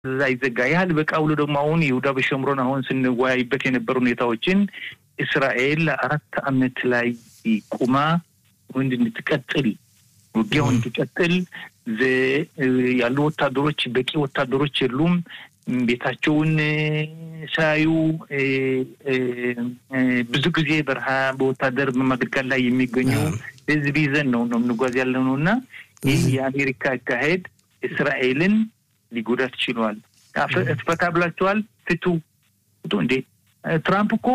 አይዘጋ ያህል በቃ ብሎ ደግሞ አሁን ይሁዳ በሸምሮን አሁን ስንወያይበት የነበሩ ሁኔታዎችን እስራኤል ለአራት ዓመት ላይ ቁማ ወንድ እንድትቀጥል ውጊያው እንድትቀጥል ያሉ ወታደሮች በቂ ወታደሮች የሉም። ቤታቸውን ሳያዩ ብዙ ጊዜ በረሃ በወታደር በማገልገል ላይ የሚገኙ ህዝብ ይዘን ነው ነው የምንጓዝ ያለ ነው እና ይህ የአሜሪካ አካሄድ እስራኤልን ሊጎዳት ችሏል። ፍታ ብላችኋል፣ ፍቱ ፍቱ። እንዴ ትራምፕ እኮ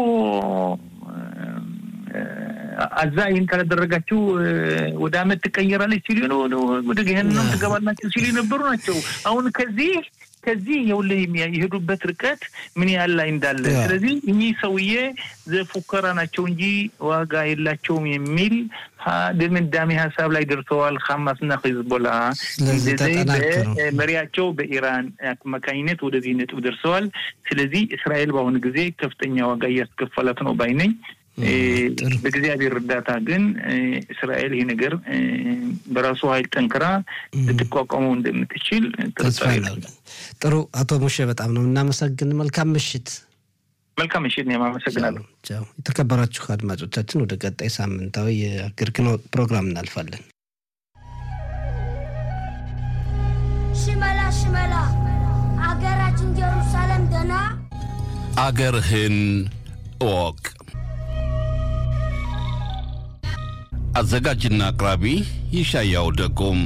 አዛ ይህን ካላደረጋችሁ ወደ አመት ትቀየራለች ሲሉ ነው ወደ ገህነም ትገባላችሁ ሲሉ የነበሩ ናቸው። አሁን ከዚህ ከዚህ የሁልህ የሄዱበት ርቀት ምን ያህል ላይ እንዳለ። ስለዚህ እኚህ ሰውዬ ዘፉከራ ናቸው እንጂ ዋጋ የላቸውም የሚል ድምዳሜ ሀሳብ ላይ ደርሰዋል። ሀማስና ሂዝቦላ መሪያቸው በኢራን አማካኝነት ወደዚህ ነጥብ ደርሰዋል። ስለዚህ እስራኤል በአሁኑ ጊዜ ከፍተኛ ዋጋ እያስከፈላት ነው ባይነኝ። በእግዚአብሔር እርዳታ ግን እስራኤል ይህ ነገር በራሱ ኃይል ጠንክራ ልትቋቋመው እንደምትችል ተስፋ ጥሩ። አቶ ሙሼ በጣም ነው እናመሰግን። መልካም ምሽት። መልካም ምሽት። እኔም አመሰግናለሁ። የተከበራችሁ አድማጮቻችን ወደ ቀጣይ ሳምንታዊ የአገርግኖ ፕሮግራም እናልፋለን። ሽመላ ሽመላ አገራችን ኢየሩሳሌም ደና አገርህን እወቅ። አዘጋጅና አቅራቢ ይሻያው ደጎም።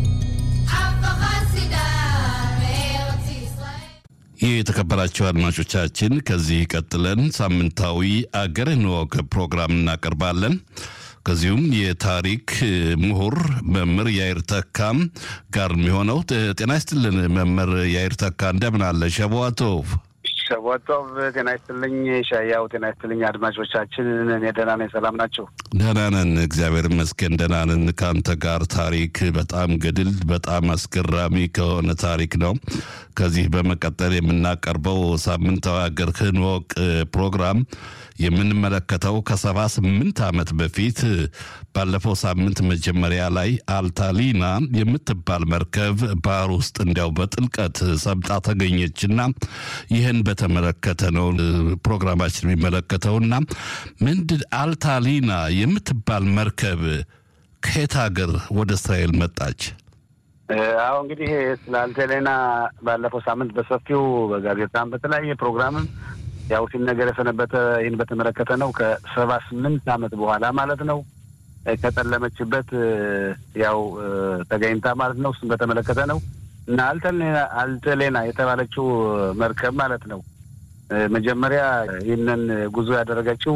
ይህ የተከበራቸው አድማጮቻችን ከዚህ ቀጥለን ሳምንታዊ አገርህን እወቅ ፕሮግራም እናቀርባለን። ከዚሁም የታሪክ ምሁር መምህር ያይር ተካም ጋር የሚሆነው ጤና ይስጥልን መምህር ያይር ተካ እንደምን አለ? ሸቧቶቭ ሸቦቶቭ ጤና ይስጥልኝ። ሻያው ጤና ይስጥልኝ። አድማጮቻችን እኔ ደህና ነኝ። ሰላም ናቸው? ደህና ነን፣ እግዚአብሔር ይመስገን ደህና ነን። ከአንተ ጋር ታሪክ በጣም ገድል በጣም አስገራሚ ከሆነ ታሪክ ነው። ከዚህ በመቀጠል የምናቀርበው ሳምንታዊ አገርህን እወቅ ፕሮግራም የምንመለከተው ከሰባ ስምንት ዓመት በፊት ባለፈው ሳምንት መጀመሪያ ላይ አልታሊና የምትባል መርከብ ባህር ውስጥ እንዲያው በጥልቀት ሰምጣ ተገኘችና ይህን በተመለከተ ነው ፕሮግራማችን የሚመለከተውና ምንድን አልታሊና የምትባል መርከብ ከየት ሀገር ወደ እስራኤል መጣች? አሁ እንግዲህ ስለ አልታሊና ባለፈው ሳምንት በሰፊው በጋዜጣም በተለያየ ፕሮግራምም ያው ሲነገር የሰነበተ ይህን በተመለከተ ነው። ከሰባ ስምንት ዓመት በኋላ ማለት ነው ከጠለመችበት ያው ተገኝታ ማለት ነው። እሱን በተመለከተ ነው እና አልተሌና የተባለችው መርከብ ማለት ነው መጀመሪያ ይህንን ጉዞ ያደረገችው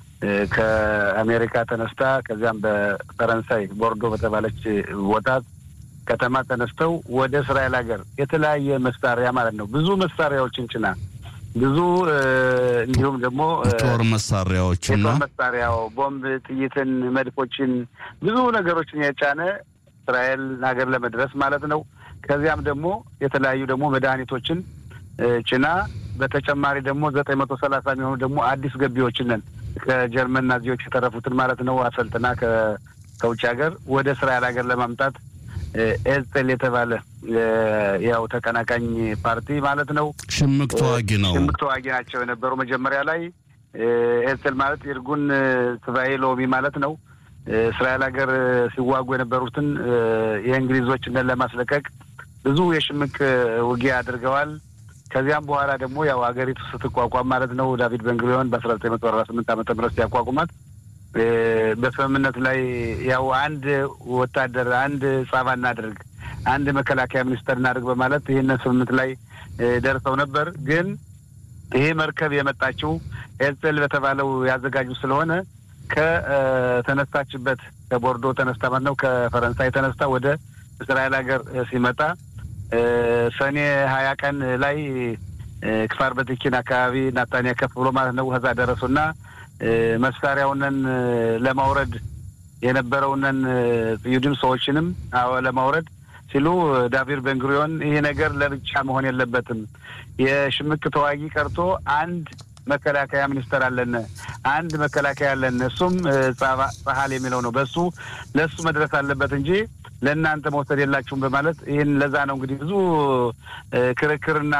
ከአሜሪካ ተነስታ ከዚያም በፈረንሳይ ቦርዶ በተባለች ቦታ ከተማ ተነስተው ወደ እስራኤል ሀገር የተለያየ መሳሪያ ማለት ነው ብዙ መሳሪያዎችን ጭና ብዙ እንዲሁም ደግሞ ጦር መሳሪያዎችና የጦር መሳሪያው ቦምብ፣ ጥይትን፣ መድፎችን ብዙ ነገሮችን የጫነ እስራኤል ሀገር ለመድረስ ማለት ነው። ከዚያም ደግሞ የተለያዩ ደግሞ መድኃኒቶችን ጭና በተጨማሪ ደግሞ ዘጠኝ መቶ ሰላሳ የሚሆኑ ደግሞ አዲስ ገቢዎችን ነን ከጀርመን ናዚዎች የተረፉትን ማለት ነው አሰልጥና ከውጭ ሀገር ወደ እስራኤል ሀገር ለማምጣት ኤልጤል የተባለ ያው ተቀናቃኝ ፓርቲ ማለት ነው። ሽምቅ ተዋጊ ነው። ሽምቅ ተዋጊ ናቸው የነበሩ መጀመሪያ ላይ ኤልጤል ማለት የእርጉን ስባኤ ሎሚ ማለት ነው። እስራኤል ሀገር ሲዋጉ የነበሩትን የእንግሊዞችን ለማስለቀቅ ብዙ የሽምቅ ውጊያ አድርገዋል። ከዚያም በኋላ ደግሞ ያው ሀገሪቱ ስትቋቋም ማለት ነው ዳቪድ ቤንጉሪዮን በአስራ ዘጠኝ መቶ አርባ ስምንት ዓመተ ምህረት ሲያቋቁማት በስምምነት ላይ ያው አንድ ወታደር አንድ ጻባ እናድርግ፣ አንድ መከላከያ ሚኒስተር እናድርግ በማለት ይህንን ስምምነት ላይ ደርሰው ነበር። ግን ይሄ መርከብ የመጣችው ኤልጽል በተባለው ያዘጋጁ ስለሆነ ከተነሳችበት ከቦርዶ ተነስታ ማለት ነው ከፈረንሳይ ተነስታ ወደ እስራኤል ሀገር ሲመጣ ሰኔ ሀያ ቀን ላይ ክፋር በትኪን አካባቢ ናታንያ ከፍ ብሎ ማለት ነው ከዛ ደረሱና መሳሪያውንን ለማውረድ የነበረውንን ይሁድም ሰዎችንም ለማውረድ ሲሉ ዳቪድ ቤንጉሪዮን ይሄ ነገር ለብቻ መሆን የለበትም፣ የሽምቅ ተዋጊ ቀርቶ አንድ መከላከያ ሚኒስተር አለን፣ አንድ መከላከያ አለን፣ እሱም ጸሀል የሚለው ነው። በሱ ለእሱ መድረስ አለበት እንጂ ለእናንተ መውሰድ የላችሁም በማለት ይህን ለዛ ነው እንግዲህ ብዙ ክርክርና